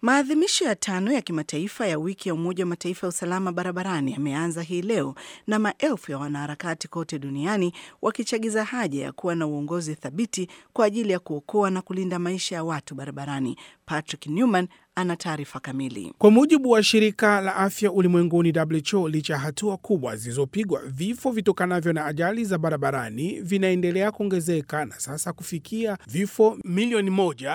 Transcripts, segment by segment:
Maadhimisho ya tano ya kimataifa ya wiki ya Umoja wa Mataifa ya usalama barabarani yameanza hii leo na maelfu ya wanaharakati kote duniani wakichagiza haja ya kuwa na uongozi thabiti kwa ajili ya kuokoa na kulinda maisha ya watu barabarani. Patrick Newman ana taarifa kamili. Kwa mujibu wa shirika la afya ulimwenguni WHO, licha ya hatua kubwa zilizopigwa, vifo vitokanavyo na ajali za barabarani vinaendelea kuongezeka na sasa kufikia vifo milioni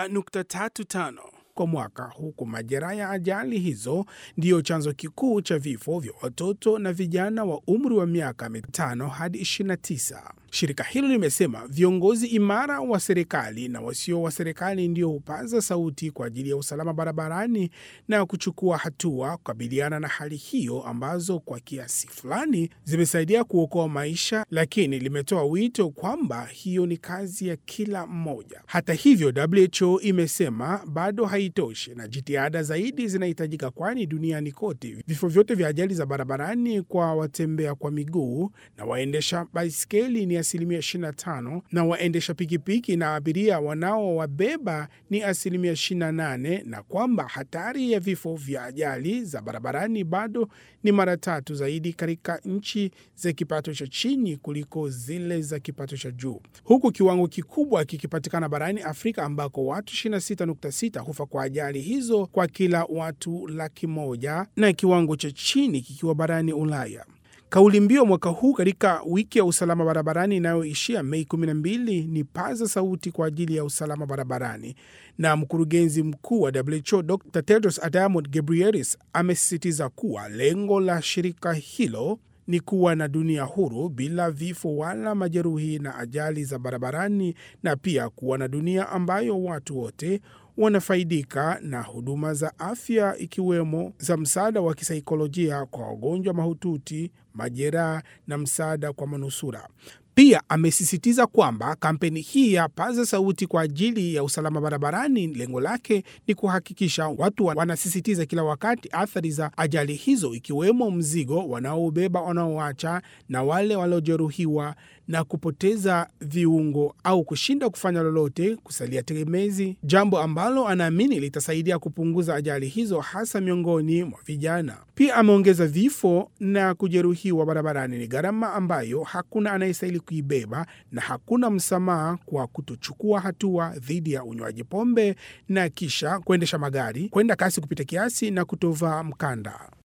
1.35 kwa mwaka, huku majeraha ya ajali hizo ndiyo chanzo kikuu cha vifo vya watoto na vijana wa umri wa miaka mitano hadi 29. Shirika hilo limesema viongozi imara wa serikali na wasio wa serikali ndio hupaza sauti kwa ajili ya usalama barabarani na kuchukua hatua kukabiliana na hali hiyo ambazo kwa kiasi fulani zimesaidia kuokoa maisha, lakini limetoa wito kwamba hiyo ni kazi ya kila mmoja. Hata hivyo, WHO imesema bado haitoshi na jitihada zaidi zinahitajika, kwani duniani kote vifo vyote vya ajali za barabarani kwa watembea kwa miguu na waendesha baiskeli ni asilimia 25 na waendesha pikipiki na abiria wanaowabeba ni asilimia 28, na kwamba hatari ya vifo vya ajali za barabarani bado ni mara tatu zaidi katika nchi za kipato cha chini kuliko zile za kipato cha juu, huku kiwango kikubwa kikipatikana barani Afrika ambako watu 26.6 hufa kwa ajali hizo kwa kila watu laki moja na kiwango cha chini kikiwa barani Ulaya. Kauli mbiu mwaka huu katika wiki ya usalama barabarani inayoishia Mei 12 ni paza sauti kwa ajili ya usalama barabarani, na mkurugenzi mkuu wa WHO Dr Tedros Adhanom Ghebreyesus amesisitiza kuwa lengo la shirika hilo ni kuwa na dunia huru bila vifo wala majeruhi na ajali za barabarani, na pia kuwa na dunia ambayo watu wote wanafaidika na huduma za afya ikiwemo za msaada wa kisaikolojia kwa wagonjwa mahututi, majeraha na msaada kwa manusura. Pia amesisitiza kwamba kampeni hii ya paza sauti kwa ajili ya usalama barabarani, lengo lake ni kuhakikisha watu wanasisitiza kila wakati athari za ajali hizo, ikiwemo mzigo wanaobeba wanaoacha na wale waliojeruhiwa na kupoteza viungo au kushinda kufanya lolote, kusalia tegemezi, jambo ambalo anaamini litasaidia kupunguza ajali hizo hasa miongoni mwa vijana. Pia ameongeza vifo na kujeruhiwa barabarani ni gharama ambayo hakuna anayestahili kuibeba na hakuna msamaha kwa kutochukua hatua dhidi ya unywaji pombe na kisha kuendesha magari, kwenda kasi kupita kiasi na kutovaa mkanda.